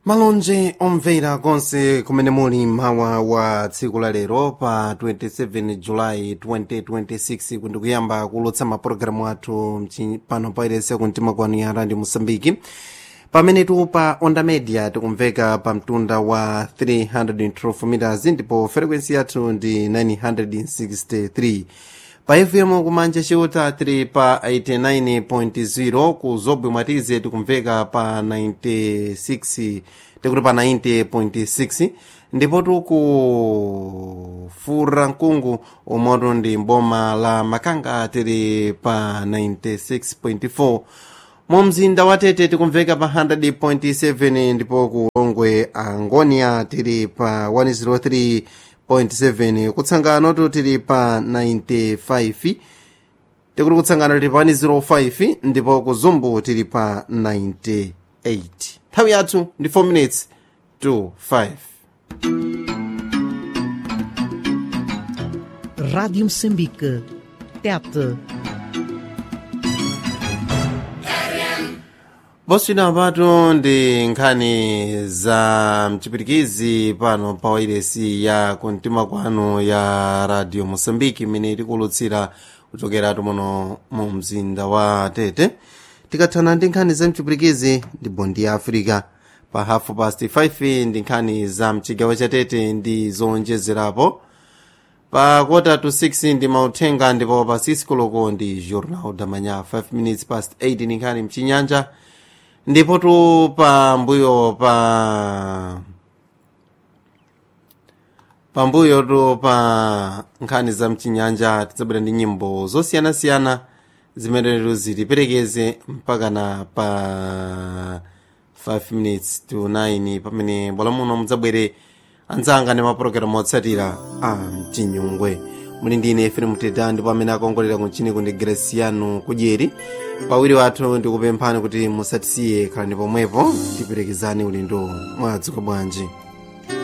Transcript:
malonje omvera konse kumene muli mawa wa tsiku la lero pa 27 julayi 2026 kundikuyamba kulotsa mapulogalamu athu mchi- pano pairese kumtima kwanu ya radio mosambiki pamenetu pa onda media tikumveka pa mtunda wa 312 meters ndipo frequency yathu ndi 963 pa fm kumanja chiuta tili pa 89.0 ku zobwe mwatize tikumveka pa 96 tikuti pa 90.6 ndipo tuku fura mkungu umoto ndi mboma la makanga tili pa 96.4 mu mzinda wa tete tikumveka pa 100.7 ndipo ku longwe angonia tili pa 103.7 kutsangano tili pa 95 tikuti kutsangano tili pa 105 ndipo ku zumbu tili pa 98 nthawi yathu ndi 4 minutes to 5 Rádio Moçambique. Tete. boswina patu ndi nkhani za mchipirikizi pano pa wairesi ya kumtima kwanu ya radio mosambiki imene tikulutsira kuchokeratu muno mu mzinda wa tete tikathana ndi nkhani za mchipirikizi ndi bondi ya africa pa hafu past 5 ndi nkhani za mchigawo cha tete ndi zowonjezerapo pa kota to 6 ndi mauthenga ndipo pa 6 koloko ndi journal damanya 5 minutes past 8 ndi nkhani mchinyanja ndipo tu pa mbuyo pa pambuyo tu pa nkhani za mchinyanja tidzabwera ndi nyimbo zosiyanasiyana zimene zitiperekeze mpaka na pa 5 minutes to 9 pamene bwala muno mudzabwere anzanga ndi mapulogalamu otsatira a mchinyungwe muli ndine efrem teta ndipo amene akongolera kunchini kundi greciano kudyeri pawiri wathu ndikupemphani kuti musatisiye khalani pomwepo tiperekezani ulendo mwadzuka bwanji